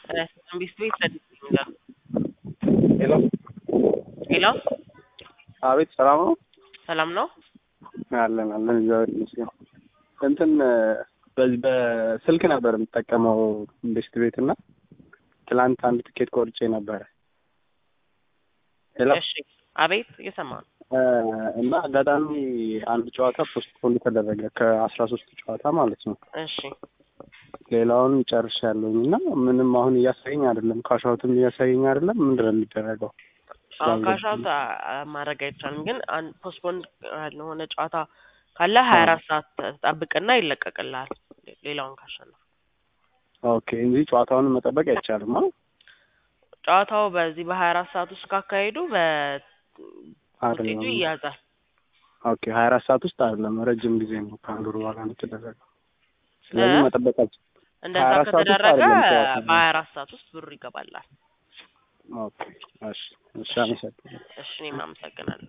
ቢስ ቤት ለዲስ ይላል። ሄሎ ሄሎ አቤት፣ ሰላም ነው? ሰላም ነው? አለን አለን፣ እግዚአብሔር ይመስገን። እንትን በዚህ በስልክ ነበር የምጠቀመው ኢንቨስት ቤት እና ትላንት አንድ ትኬት ቆርጬ ነበረ። ሄሎ እሺ፣ አቤት፣ እየሰማ ነው። እና አጋጣሚ አንድ ጨዋታ ፖስትፖንድ ተደረገ ከአስራ ሶስት ጨዋታ ማለት ነው። እሺ፣ ሌላውን ጨርሻለሁኝ እና ምንም አሁን እያሳየኝ አይደለም፣ ካሻውትም እያሳየኝ አይደለም። ምንድን ነው የሚደረገው? አሁን ካሻውት ማድረግ አይቻልም፣ ግን አንድ ፖስትፖንድ ያልሆነ ጨዋታ ካለ ሀያ አራት ሰዓት ጠብቅና ይለቀቅልሃል። ሌላውን ካሸነፍ ኦኬ እንጂ ጨዋታውን መጠበቅ አይቻልም። አ ጨዋታው በዚህ በሀያ አራት ሰዓት ውስጥ ካካሄዱ በውጤቱ አይደለም። ይያዛል። ኦኬ ሀያ አራት ሰዓት ውስጥ አይደለም፣ ረጅም ጊዜ ነው ከአንድ ወር በኋላ ነው የተደረገው። ስለዚህ እ? መጠበቅ አልችልም። እንደዛ 24 ሰዓት ውስጥ ከተደረገ አይደለም ጨዋታው። በሀያ አራት ሰዓት ውስጥ ብሩ ይገባላል። ኦኬ እሺ፣ እሺ፣ አመሰግናለሁ። እሺ እኔም አመሰግናለሁ።